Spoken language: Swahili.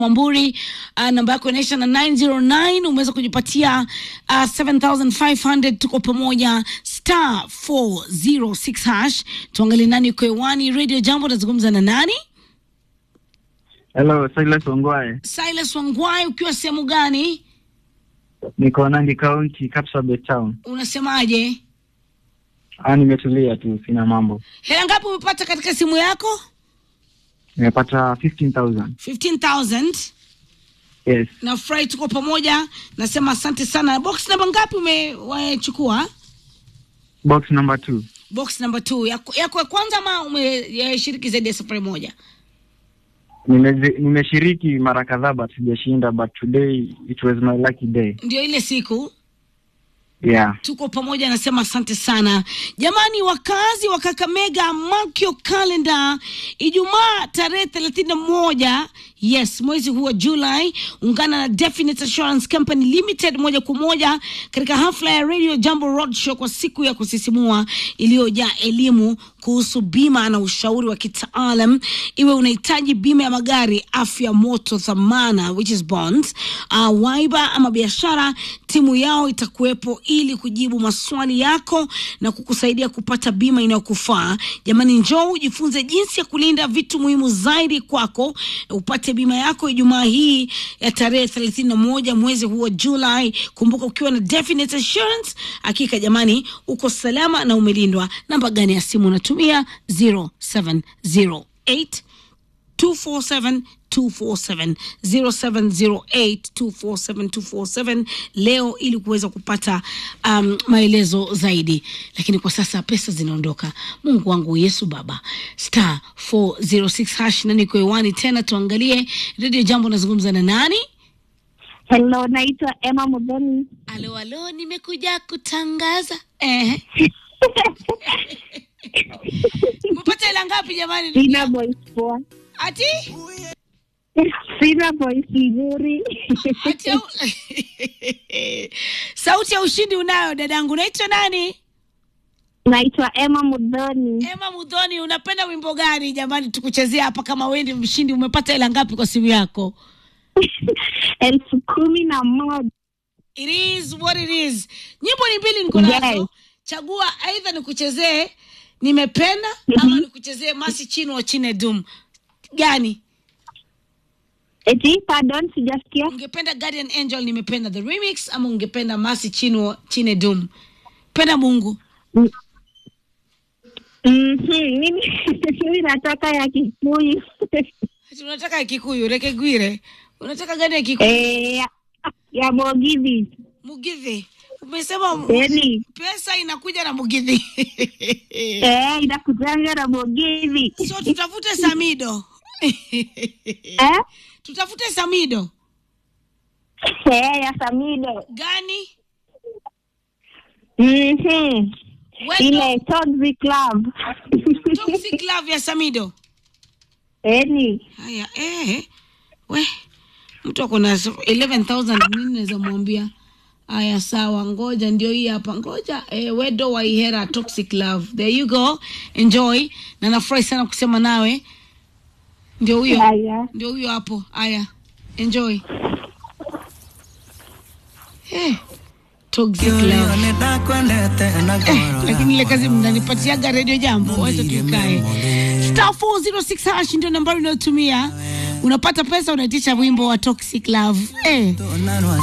Mwamburi uh, namba yako inaisha na 909 umeweza kujipatia uh, 7500 tuko pamoja star 406 hash tuangalie nani uko hewani radio jambo nazungumza na nani Hello, Silas Ongwae. silas wangwai ukiwa sehemu gani Niko Nandi County, Kapsabet Town. unasemaje Ah, nimetulia tu, sina mambo. hela ngapi umepata katika simu yako Nimepata 15,000. 15000 Yes. na furahi tuko pamoja nasema asante sana box namba ngapi umechukua Box number 2. box number two yako yako ya kwanza ama umeshiriki zaidi ya safari moja Nimezi- Nimeshiriki mara kadhaa but sijashinda but today it was my lucky day. ndio ile siku Yeah. tuko pamoja nasema asante sana jamani wakazi wa kakamega makyo calendar ijumaa tarehe thelathini na moja yes mwezi huu wa julai ungana na definite assurance company limited moja kwa moja katika hafla ya radio jambo roadshow kwa siku ya kusisimua iliyojaa elimu kuhusu bima na ushauri wa kitaalam iwe unahitaji bima ya magari afya moto dhamana which is bonds uh, waiba ama biashara timu yao itakuwepo ili kujibu maswali yako na kukusaidia kupata bima inayokufaa jamani njoo ujifunze jinsi ya kulinda vitu muhimu zaidi kwako upate bima yako ijumaa hii ya tarehe thelathini na moja mwezi huu wa julai kumbuka ukiwa na definite assurance hakika jamani uko salama na umelindwa namba gani ya simu unatumia 0708 247 247 0708 247 247 leo ili kuweza kupata um, maelezo zaidi lakini kwa sasa pesa zinaondoka mungu wangu yesu baba star 406 hash na niko hewani tena tuangalie redio jambo nazungumza na nani Hello, naitwa Emma Mudhoni. alo alo nimekuja kutangaza eh. mpata hela ngapi jamani Sina voice poa, ati sina voice nzuri. Ati au- sauti ya ushindi unayo dadangu unaitwa nani naitwa Emma Mudhoni. ema mudhoni unapenda wimbo gani jamani tukuchezea hapa kama wendi mshindi umepata hela ngapi kwa simu yako elfu kumi na moja. it is what it is nyimbo ni mbili niko nazo Yes. chagua aidha nikuchezee nimependa ama nikuchezee masi chino wa chine dum gani Eti, pardon, sijasikia. ungependa guardian angel nimependa the remix ama ungependa masi chino chine dum penda mungu Mhm, mimi mimi nataka ya Kikuyu. Ati unataka ya kikuyu rekegwire unataka gani ya kikuyu Eh, ya- ya Mogithi. mugithi umesema mu- Eni, pesa inakuja na mugithi eh, inakujanga na Mogithi. so tutafute samido Eh? tutafute samido Eh, ya Samido. gani Mhm. Wendo, Ile Toxic Club. toxic love ya samido Eni. haya eh, we mtu ako na 11000 nini naweza mwambia haya sawa ngoja ndio hii hapa ngoja eh, wedo waihera toxic love there you go enjoy na nafurahi sana kusema nawe ndio huyo Haya. ndio huyo hapo haya enjoy eh, toxic love Eh, lakini ile kazi mnanipatiaga redio jambo wacha tukae star 406 hash ndio nambari unayotumia unapata pesa unaitisha wimbo wa toxic love eh.